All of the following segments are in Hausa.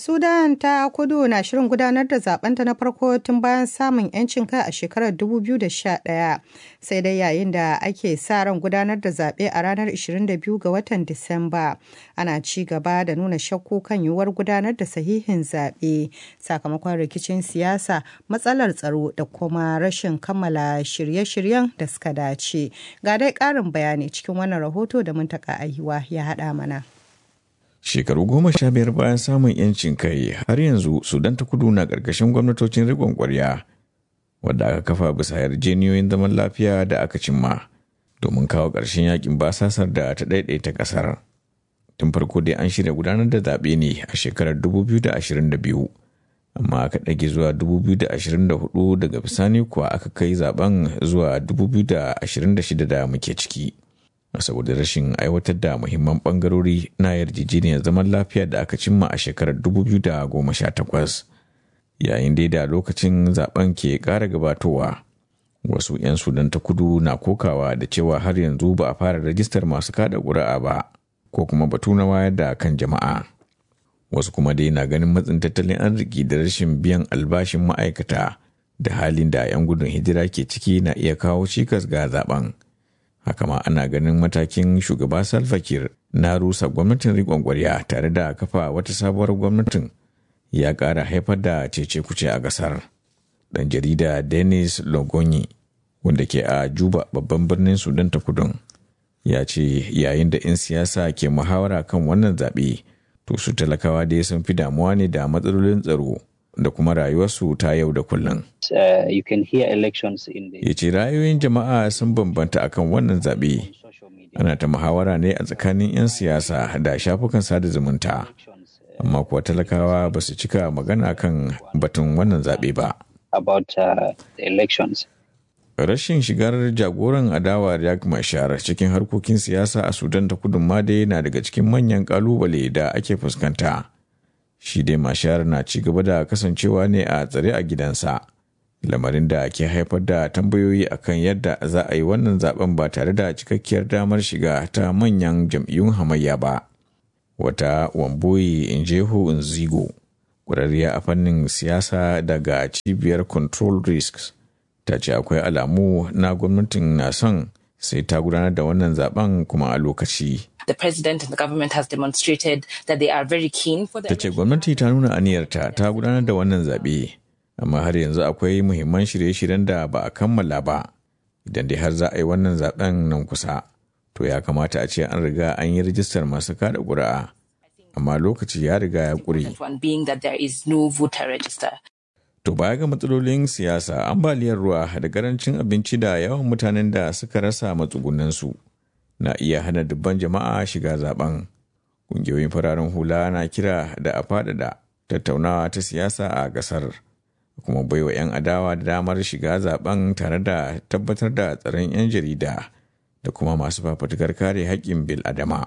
Sudan ta kudu na shirin gudanar da zabenta na farko tun bayan samun 'yancin kai a shekarar 2011 sai dai yayin da ake sa ran gudanar da zaɓe a ranar 22 ga watan Disamba ana ci gaba da nuna shakku kan yiwuwar gudanar da sahihin zaɓe sakamakon rikicin siyasa matsalar tsaro da kuma rashin kammala shirye-shiryen da suka dace. Ga dai ƙarin bayani cikin wannan rahoto da muntaka ahiwa ya haɗa mana. Shekaru goma sha biyar bayan samun 'yancin kai har yanzu Sudan ta kudu na ƙarƙashin gwamnatocin riƙon ƙwarya wadda aka kafa bisa yarjeniyoyin zaman lafiya da aka cimma domin kawo ƙarshen yakin basasar da ta ɗaiɗaita ƙasar. Tun farko dai an shirya gudanar da zaɓe ne a shekarar 2022 amma aka ɗage zuwa 2024 daga bisani kuwa aka kai zaben zuwa 2026 da muke ciki. saboda rashin aiwatar da muhimman bangarori na yarjejeniyar zaman lafiya da aka cimma a shekarar 2018 yayin dai da lokacin zaben ke ƙara gabatowa wasu 'yan sudan ta kudu na kokawa da cewa har yanzu ba a fara rajistar masu kada ƙuri'a ba ko kuma batu na wayar da kan jama'a wasu kuma dai na ganin matsin tattalin arziki da rashin biyan albashin ma'aikata da halin da 'yan gudun hijira ke ciki na iya kawo cikas ga zaben. haka ma ana ganin matakin shugaba Salva Kiir na rusa gwamnatin riƙon ƙwarya tare da kafa wata sabuwar gwamnatin ya ƙara haifar da cece kuce a ƙasar. Ɗan jarida Dennis Logonyi wanda ke a Juba babban birnin Sudan ta kudun ya ce yayin da 'yan siyasa ke muhawara kan wannan zaɓe to su talakawa dai sun fi damuwa ne da matsalolin tsaro da kuma rayuwarsu ta yau da kullum. Ya ce ra'ayoyin jama'a sun bambanta akan wannan zaɓe. Ana ta muhawara ne a tsakanin 'yan siyasa da shafukan sada zumunta. Amma kuwa talakawa ba su cika magana kan batun wannan zaɓe ba. Rashin shigar jagoran adawa Riek Machar cikin harkokin siyasa a Sudan ta kudu ma dai na daga cikin manyan ƙalubale da ake fuskanta. shi dai mashar na ci gaba da kasancewa ne a tsare a gidansa lamarin da ke haifar da tambayoyi akan yadda za a yi wannan zaben ba tare da cikakkiyar damar shiga ta manyan jam'iyyun hamayya ba wata wamboyi injehu nzigo ƙwararriya a fannin siyasa daga cibiyar control risks ta ce akwai alamu na gwamnatin na son sai ta gudanar da wannan zaben kuma a lokaci the president and the government has demonstrated that they are very keen for the ta ce gwamnati ta nuna aniyarta ta gudanar da wannan zaɓe amma har yanzu akwai muhimman shirye-shiryen da ba a kammala ba idan dai har za a yi wannan zaben nan kusa to ya kamata a ce an riga an yi rijistar masu kada ƙuri'a amma lokaci ya riga ya ƙure one being that there is no voter register to baya ga matsalolin siyasa ambaliyar ruwa da karancin abinci da yawan mutanen da suka rasa matsugunansu na iya hana dubban jama'a shiga zaben. Ƙungiyoyin fararen hula na kira da a faɗaɗa tattaunawa ta siyasa a ƙasar, kuma baiwa 'yan adawa da damar shiga zaben tare da tabbatar da tsaron 'yan jarida da kuma masu fafutukar kare haƙƙin bil adama.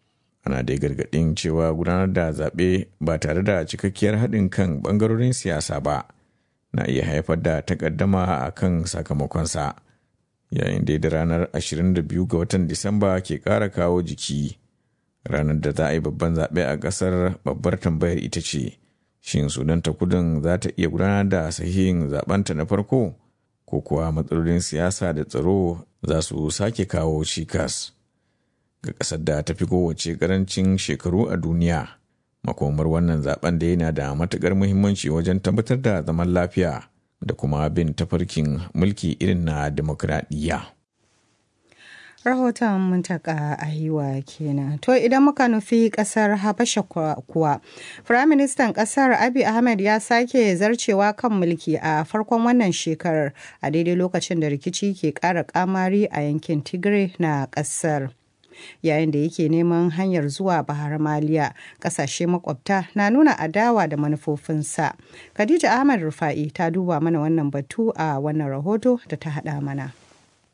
Ana dai gargaɗin cewa gudanar da zaɓe ba tare da cikakkiyar haɗin kan ɓangarorin siyasa ba na iya haifar da takaddama a kan sakamakonsa. yayin da da ranar 22 ga watan Disamba ke ƙara kawo jiki. Ranar da za a yi babban zaɓe a ƙasar babbar tambayar ita ce, shin Sudan ta kudin za ta iya gudanar da sahihin zaɓenta na farko? Ko kuwa matsalolin siyasa da tsaro za su sake kawo cikas? Ga ƙasar da ta fi kowace ƙarancin shekaru a duniya, makomar wannan zaɓen da yana da matuƙar muhimmanci wajen tabbatar da zaman lafiya. da kuma bin tafarkin mulki irin na demokradiyya. rahoton muntaka ahiwa kenan to idan muka nufi kasar habasha kuwa firaministan kasar abi ahmed ya sake zarcewa kan mulki a farkon wannan shekarar a daidai lokacin da rikici ke kara kamari a yankin tigray na kasar yayin da yake neman hanyar zuwa bahar maliya kasashe makwabta na nuna adawa da manufofinsa khadija ahmad rufa'i ta duba mana wannan batu a wannan rahoto da ta hada mana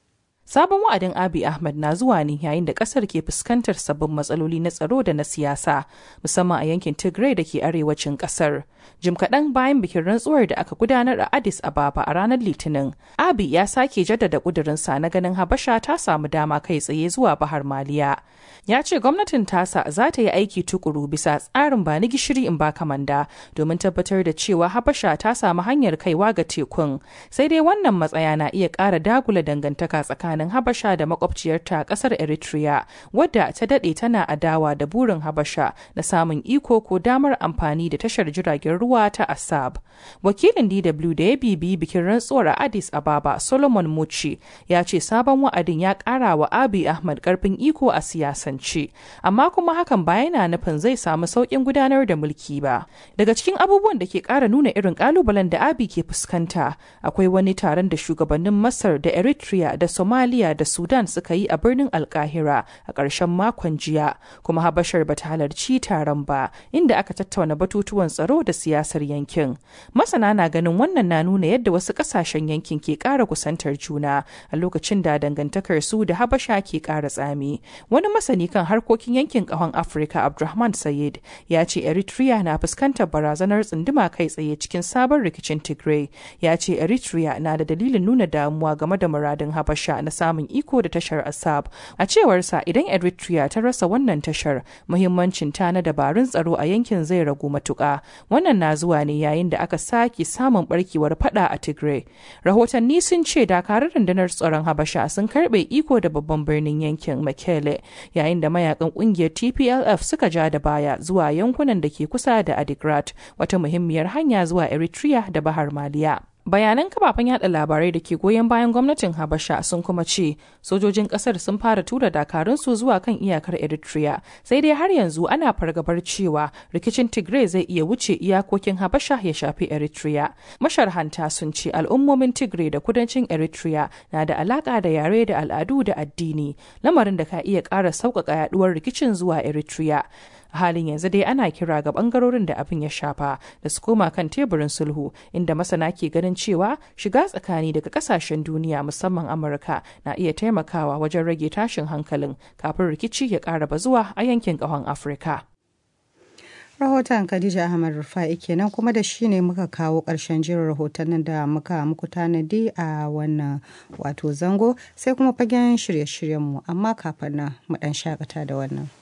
Sabon wa'adin Abiy Ahmed na zuwa ne yayin da kasar ke fuskantar sabbin matsaloli na tsaro da na siyasa, musamman a yankin Tigray da ke arewacin kasar. Jim kaɗan bayan bikin rantsuwar da aka gudanar a Addis Ababa a ranar Litinin, Abiy ya sake jaddada ƙudurinsa na ganin Habasha ta samu dama kai tsaye zuwa Bahar Maliya. Ya ce gwamnatin tasa za ta yi aiki tukuru bisa tsarin ba ni gishiri in ba kamanda domin tabbatar da cewa Habasha ta samu hanyar kaiwa ga tekun. Sai dai wannan matsaya na iya ƙara dagula dangantaka tsakanin tsakanin Habasha da makwabciyarta kasar Eritrea, wadda ta dade tana adawa da burin Habasha na samun iko ko damar amfani da tashar jiragen ruwa ta Assab. Wakilin DW da ya bibi bikin rantsuwar a Addis Ababa, Solomon Muci, ya ce sabon wa'adin ya kara wa Abiy Ahmad karfin iko a siyasance, amma kuma hakan ba yana nufin zai samu sauƙin gudanar da mulki ba. Daga cikin abubuwan da ke ƙara nuna irin ƙalubalen da Abiy ke fuskanta, akwai wani taron da shugabannin Masar da Eritrea da Somalia Somalia da Sudan suka yi a birnin Alkahira a ƙarshen makon jiya, kuma Habashar bata halarci taron ba, inda aka tattauna batutuwan tsaro da siyasar yankin. Masana na ganin wannan na nuna yadda wasu ƙasashen yankin ke ƙara kusantar juna a lokacin da dangantakar su da Habasha ke ƙara tsami. Wani masani kan harkokin yankin ƙahon Afirka Abdulrahman Sayed ya ce Eritrea na fuskantar barazanar tsunduma kai tsaye cikin sabon rikicin Tigray. Ya ce Eritrea na da dalilin nuna damuwa game da muradin Habasha na samun iko da tashar Assab. A cewarsa idan Eritrea ta rasa wannan tashar, muhimmancin ta na dabarun tsaro a yankin zai ragu matuƙa. Wannan na zuwa ne yayin da aka sake samun barkewar fada a Tigray. Rahotanni sun ce dakarar rundunar tsaron Habasha sun karbe iko da babban birnin yankin Mekele, yayin da mayakan kungiyar TPLF suka ja da baya zuwa yankunan da ke kusa da Adigrat, wata muhimmiyar hanya zuwa Eritrea da Bahar Maliya. bayanan kafafen yada labarai da ke goyon bayan gwamnatin habasha sun kuma ce sojojin kasar sun fara tura dakarunsu zuwa kan iyakar eritrea sai dai har yanzu ana fargabar cewa rikicin tigray zai iya wuce iyakokin habasha ya shafi eritrea masharhanta sun ce al'ummomin tigray da kudancin eritrea na da alaka da yare da al'adu da addini lamarin da ka iya ƙara sauƙaƙa yaduwar rikicin zuwa eritrea a halin yanzu dai ana kira ga bangarorin da abin ya shafa da su koma kan teburin sulhu inda masana ke ganin cewa shiga tsakani daga kasashen duniya musamman amurka na iya taimakawa wajen rage tashin hankalin kafin rikici ya ƙara bazuwa a yankin ƙahon afirka rahoton Khadija Ahmad Rufa'i kenan kuma da shi ne muka kawo ƙarshen jirin rahotannin da muka muku tanadi a wannan wato zango sai kuma fagen shirye-shiryenmu amma kafin nan mu ɗan shakata da wannan.